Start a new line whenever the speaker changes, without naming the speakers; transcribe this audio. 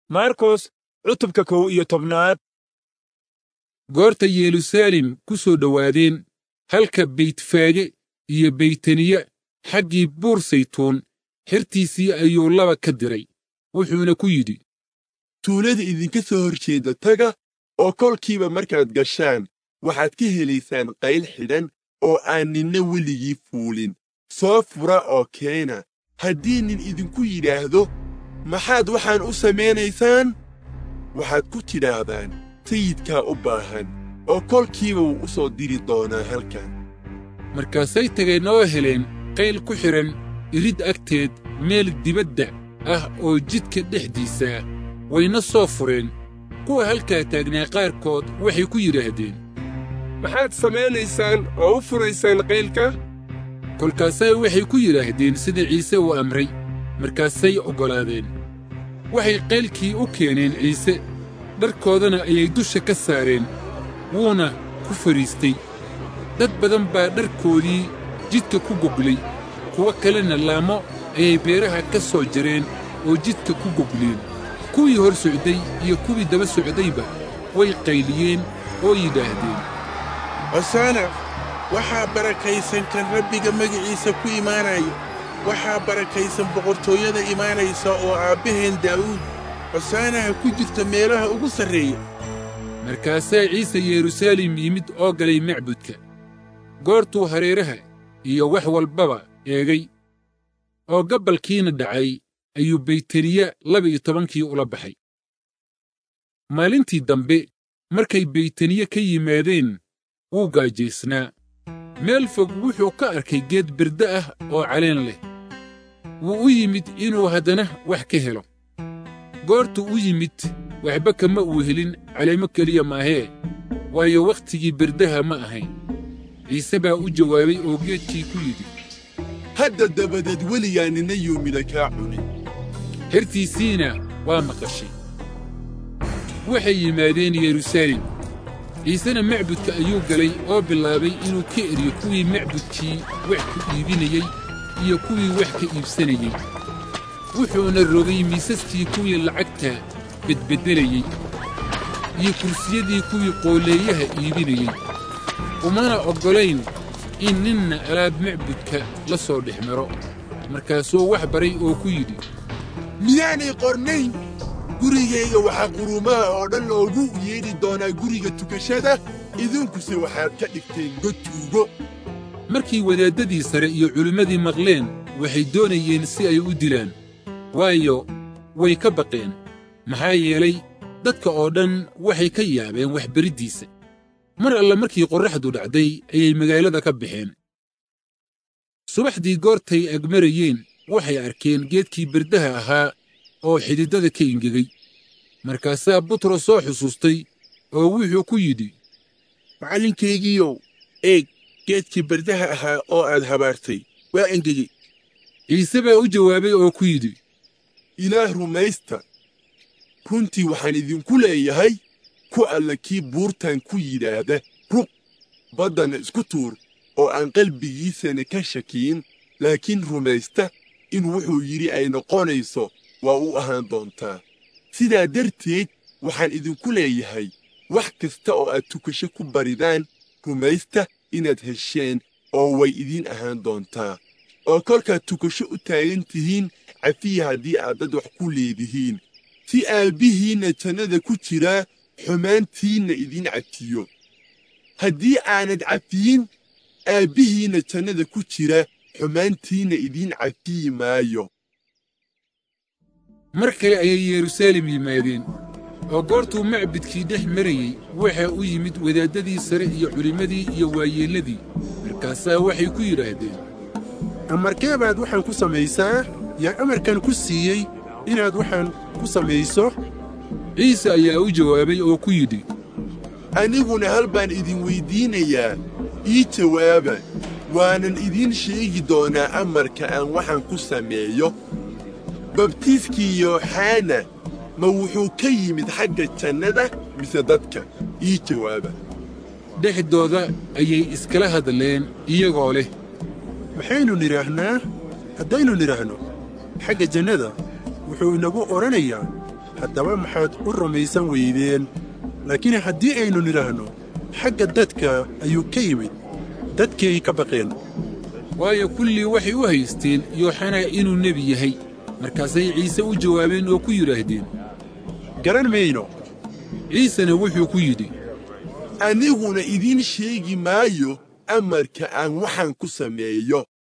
markos cutubka kow iyo tobnaad
goorta yeruusaalem ku soo dhowaadeen halka beytfaage iyo beytaniya xaggii buur saytuun xertiisii ayuu laba ka diray wuxuuna ku yidhi
tuulada idinka soo hor jeeda taga oo kolkiiba markaad gashaan waxaad ka helaysaan qayl xidhan oo aan ninna weligii fuulin soo fura oo keena haddii nin idinku yidhaahdo maxaad waxaan u samaynaysaan waxaad ku tidhaahdaan sayidkaa u baahan oo kolkiiba wuu u soo diri doonaa halkan
markaasay tageen oo heleen qayl ku xidhan irid agteed meel dibadda ah oo jidka dhexdiisa ah wayna soo fureen kuwa halkaa taagnaa qaarkood waxay ku yidhaahdeen
maxaad samaynaysaan oo u furaysaan qaylka
kolkaasaa waxay ku yidhaahdeen sida ciise uu amray markaasay oggolaadeen waxay qaylkii u keeneen ciise dharkoodana ayay dusha ka saareen wuuna ku fadhiistay dad badan baa dharkoodii jidka ku goglay kuwo kalena laamo ayay beeraha ka soo jareen oo jidka ku gogleen kuwii hor socday iyo kuwii daba socdayba way qayliyeen oo yidhaahdeen
hosaana waxaa barakaysan kan rabbiga magiciisa ku imaanaya waxaa barakaysan boqortooyada imaanaysa oo aabbaheen daa'uud hosaanaha ku jirta meelaha ugu sarreeya
markaasaa ciise yeruusaalem yimid oo galay macbudka goortuu hareeraha iyo wax walbaba eegay oo gabbalkiina dhacay ayuu beytaniya laba-iyo tobankii ula baxay maalintii dambe markay beytaniye ka yimaadeen wuu gaajaysnaa meel fog wuxuu ka arkay geed birda ah oo caleen leh wuu u yimid inuu haddana wax ka helo goortuu u yimid waxba kama uu helin caleemo keliya maahee waayo wakhtigii birdaha ma ahayn ciise baa u jawaabay oo geedkii ku yidhi
hadda dabadeed weligaa ninna yuumida kaa cunin
xertiisiina waa maqashay waxay yimaadeen yeruusaalem ciisena macbudka ayuu galay oo bilaabay inuu ka eriyo kuwii macbudkii wax ku iibinayey iyo kuwii wax ka iibsanayey wuxuuna rogay miisaskii kuwii lacagta bedbeddelayey iyo kursiyadii kuwii qooleeyaha iibinayey umana oggolayn in ninna alaab macbudka la soo dhex maro markaasuu wax baray oo ku yidhi
miyaanay qornayn gurigayga waxaa quruumaha oo dhan loogu yeedhi doonaa guriga tukashada idinkuse waxaad ka dhigteen god tuugo
markii wadaaddadii sare iyo culimmadii maqleen waxay doonayeen si ay u dilaan waayo way ka baqeen maxaa yeelay dadka oo dhan waxay ka yaabeen waxbariddiisa mar alle markii qorraxdu dhacday ayay magaalada ka baxeen subaxdii goortay agmarayeen waxay arkeen geedkii birdaha ahaa oo xididada ka ingegay markaasaa butros soo xusuustay oo wuxuu ku yidhi
macallinkaygiiyow eeg geedkii bardaha ahaa oo aad habaartay waa engegey
ciise baa u jawaabay oo ku yidhi
ilaah rumaysta runtii waxaan idinku leeyahay ku alla kii buurtan ku yidhaahda ruq baddana isku tuur oo aan qalbigiisana ka shakiyin laakiin rumaysta in wuxuu yidhi ay noqonayso waa u ahaan doontaa sidaa darteed waxaan idinku leeyahay wax kasta oo aad tukasho ku baridaan rumaysta inaad hesheen oo way idiin ahaan doontaa oo kolkaad tukasho u taagan tihiin cafiya haddii aad dad wax ku leedihiin si aabbihiinna jannada ku jiraa xumaantiinna idiin cafiyo haddii aanad cafiyin aabbihiinna jannada ku jira xumaantiinna idiin cafiyi maayo
mar kale ayay yeruusaalem yimaadeen oo goortuu macbudkii dhex marayey waxaa u yimid wadaaddadii sare iyo culimmadii iyo waayeelladii markaasaa waxay ku yidhaahdeen
amarkee baad waxaan ku samaysaa yaa amarkan ku siiyey inaad waxaan ku samayso
ciise ayaa u jawaabay oo ku yidhi
aniguna hal baan idin weyddiinayaa ii jawaaba waanan idiin sheegi doonaa amarka aan waxaan ku sameeyo babtiiskii yooxana ma wuxuu ka yimid xagga jannada mise dadka ii jawaaba
dhexdooda ayay iskala hadleen iyagoo leh
maxaynu nidhaahnaa haddaynu nidhaahno xagga jannada wuxuu inagu odhanayaa haddaba maxaad u rumaysan weydeen laakiin haddii aynu nidhaahno xagga dadka ayuu ka yimid dadkay ka baqeen
waayo kullii waxay u haysteen yooxanaa inuu nebi yahay markaasay ciise u jawaabeen oo ku yidhaahdeen
garan mayno
ciisena wuxuu ku yidhi
aniguna idiin sheegi maayo amarka aan waxaan ku sameeyo